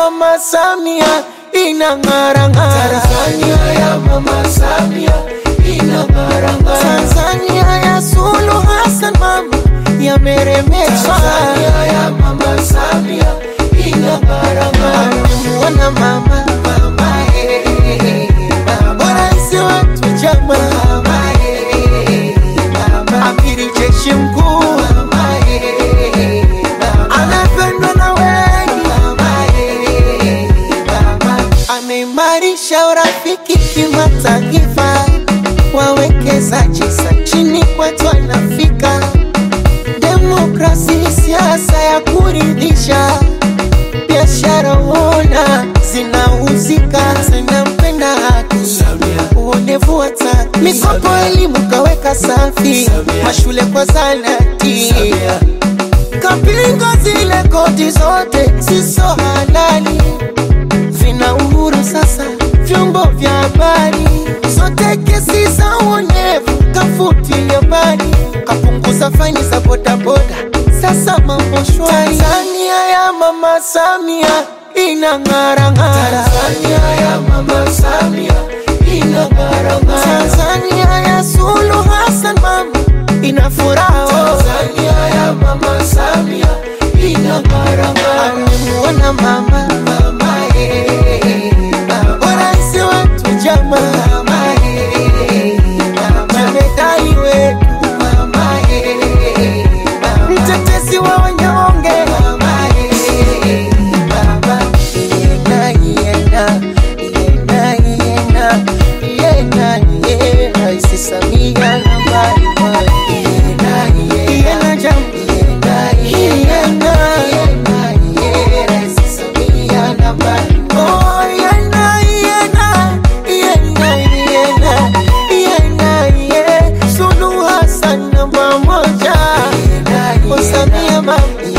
Mama Samia inang'ara ng'ara. Tanzania ya Mama Samia inang'ara ng'ara. Tanzania ya Suluhu Hassan mama yameremeshwa. Tanzania ya Mama Samia inang'ara ng'ara. Amemuona mama Mama eh, mama rais wetu chama mama eh, mama amiri jeshi mkuu mama eh, mama anapendwa na wengi, mama eh, mama ameimarisha urafiki kimataifa, wawekezaji sa chini kwetu anafika, demokrasi siasa ya kuridhisha, biashara uona zinauzika, zinampenda haki Samia uonevu wa taki, mikopo elimu kaweka safi, Samia. mashule kwa zanati Samia kapinga zile koti zote siso halali, vina uhuru sasa vyombo vya habari, zote kesi za uonevu kafutilia mbali, kapunguza faini za bodaboda, sasa mambo shwari. Tanzania ya mama Samia inang'ara ng'ara, Tanzania ya Mama Samia inang'ara ng'ara. Tanzania ya Suluhu Hassan mama ina furaha oh. Tanzania ya Mama Samia inang'ara ng'ara. amemuona mama Mama eh, mama rais wetu chama mama eh, mama jemedai wetu mama eh, mama mtetezi wa wanyonge mama eh, mama Yena, yena, yena, yena, yena, ye, Rais Samia nambari moja. Yena, yena, Yena jam- yena, yena, yena, ye, Rais Samia nambari Oh, yena, yena, yena, yena, yena, ye, Suluhu Hassan namba moja. Yena, Oh, yena, Samia mama